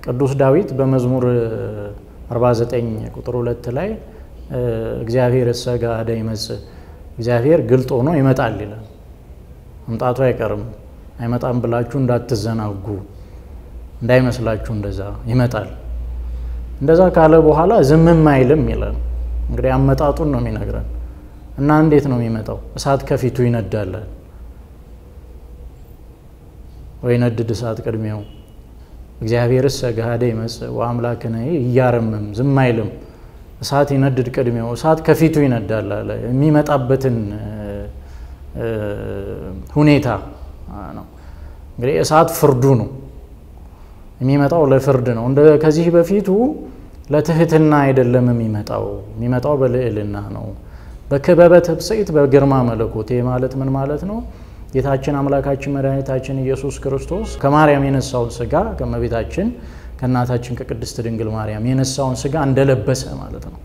ቅዱስ ዳዊት በመዝሙር 49 ቁጥር ሁለት ላይ እግዚአብሔር እሰ ገሃደ ይመጽእ እግዚአብሔር ግልጥ ሆኖ ይመጣል ይላል። መምጣቱ አይቀርም። አይመጣም ብላችሁ እንዳትዘናጉ እንዳይመስላችሁ፣ እንደዛ ይመጣል። እንደዛ ካለ በኋላ ዝምም አይልም ይላል። እንግዲህ አመጣጡን ነው የሚነግረን እና እንዴት ነው የሚመጣው? እሳት ከፊቱ ይነዳል ወይ ነድድ እሳት ቅድሜው እግዚአብሔርስ ገሃደ ይመጽእ ወአምላክነ እያረምም ዝም አይልም። እሳት ይነድድ ቅድሜው እሳት ከፊቱ ይነዳል አለ። የሚመጣበትን ሁኔታ ነው እንግዲህ እሳት ፍርዱ ነው የሚመጣው ለፍርድ ነው። እንደ ከዚህ በፊቱ ለትህትና አይደለም የሚመጣው የሚመጣው በልዕልና ነው። በክበበ ትብጽኢት በግርማ መለኮት ይህ ማለት ምን ማለት ነው? ጌታችን አምላካችን መድኃኒታችን ኢየሱስ ክርስቶስ ከማርያም የነሳውን ስጋ ከእመቤታችን ከእናታችን ከቅድስት ድንግል ማርያም የነሳውን ስጋ እንደለበሰ ማለት ነው።